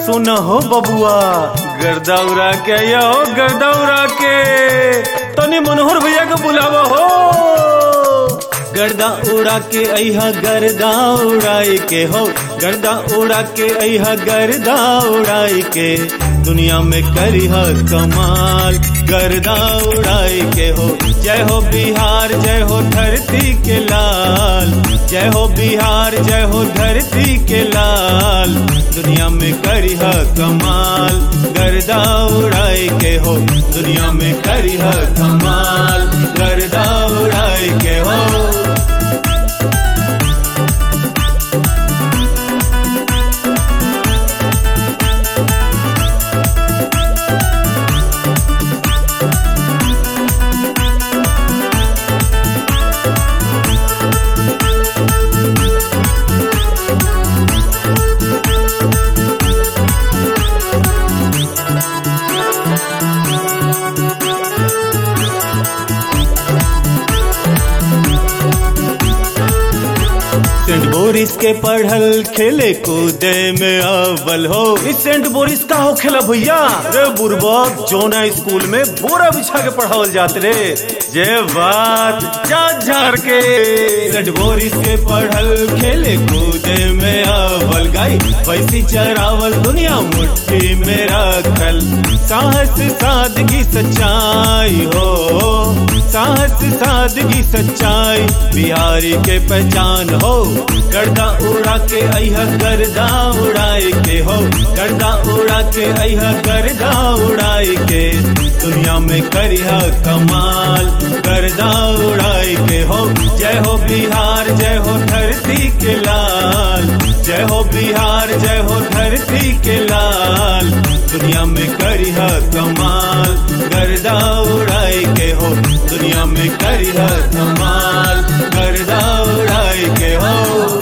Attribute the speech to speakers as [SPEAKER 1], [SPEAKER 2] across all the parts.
[SPEAKER 1] सुन हो बबुआ गर्दा उड़ा के या हो गर्दा उड़ा के तनी मनोहर भैया के बुलावा हो गर्दा उड़ा के अहा गर्दा उड़ाई के हो गर्दा उड़ा के अहा गर्दा उड़ाई के दुनिया में करी है कमाल गर्दा उड़ाई के हो जय हो बिहार जय हो धरती के लाल जय हो बिहार जय हो धरती के लाल दुनिया में करी है कमाल गर्दा उड़ाई के हो दुनिया में करी है कमाल गर्दा उड़ाई के हो सेंट बोरिस के पढ़ल खेले कूदे में अव्वल हो इस सेंट बोरिस का हो खेला भैया रे बुरबक जोना स्कूल में बोरा बिछा के पढ़ावल जात रे जे बात जा झार के सेंट बोरिस के पढ़ल खेले कूदे में अव्वल गाई पैसी चरावल दुनिया मुट्ठी में रखल साहस सादगी सच्चाई हो साहस सादगी सच्चाई बिहारी के पहचान हो गर्दा उड़ा के अहा गर्दा उड़ाए के हो गर्दा उड़ा के अहा गर्दा उड़ाए के दुनिया में करिया कमाल गर्दा उड़ाए के हो जय हो बिहार जय हो धरती के लाल जय हो बिहार जय हो धरती के लाल दुनिया में करिया कमाल गर्दा उड़ाए के हो दुनिया में करिया कमाल गर्दा उड़ाए के हो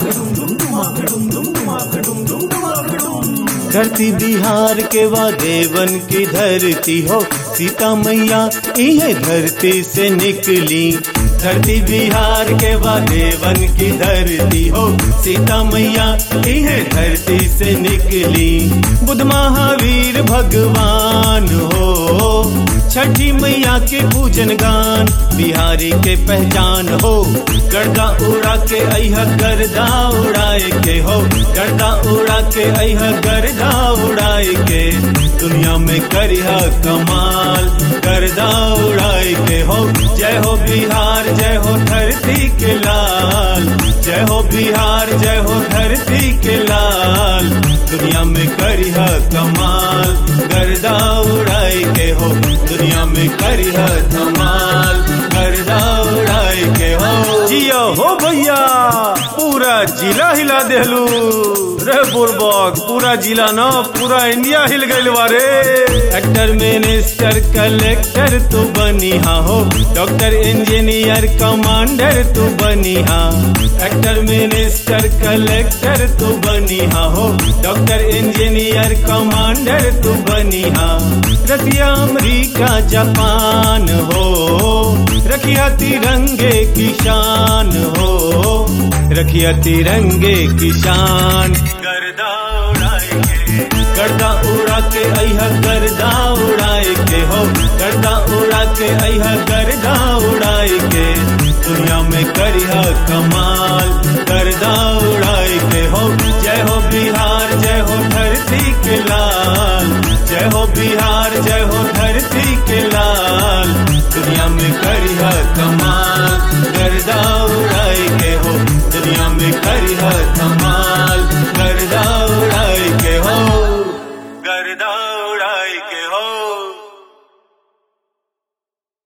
[SPEAKER 1] धरती बिहार के वा देवन की धरती हो सीता मैया ये धरती से निकली धरती बिहार के वा देवन की धरती हो सीता मैया ये धरती से निकली बुद्ध महावीर भगवान हो छठी मैया के पूजन गान बिहारी के पहचान हो गर्दा उड़ा के अहा गर्दा उड़ाए के हो गर्दा उड़ा के अहा गर्दा उड़ाए के दुनिया में करिया कमाल गर्दा उड़ाए के हो जय हो बिहार जय हो धरती के लाल जय हो बिहार जय हो धरती के लाल दुनिया में करिया कमाल गर्दा उड़ाए के हो दुनिया में करिया कमाल गर्दा उड़ाए के हो जिया हो भैया पूरा जिला हिला देहलू रे बुरबक पूरा जिला न पूरा इंडिया हिल गइल बारे एक्टर मिनिस्टर कलेक्टर तू बनी हा हो डॉक्टर इंजीनियर कमांडर तू बनी हा एक्टर मिनिस्टर कलेक्टर तू बनी हा हो डॉक्टर इंजीनियर कमांडर तू बनी हा रसिया अमरीका जापान हो रखिया तिरंगे की शान हो रखिया तिरंगे की शान गर्दा उड़ाए के गर्दा उड़ा के अहा गर्दा उड़ाए के हो गर्दा उड़ा के अहा गर्दा उड़ाए के दुनिया में करिया कमाल गर्दा उड़ाए के हो जय हो बिहार जय हो धरती के लाल जय हो बिहार जय हो धरती के लाल दुनिया में करिया कमाल गर्दा उड़ा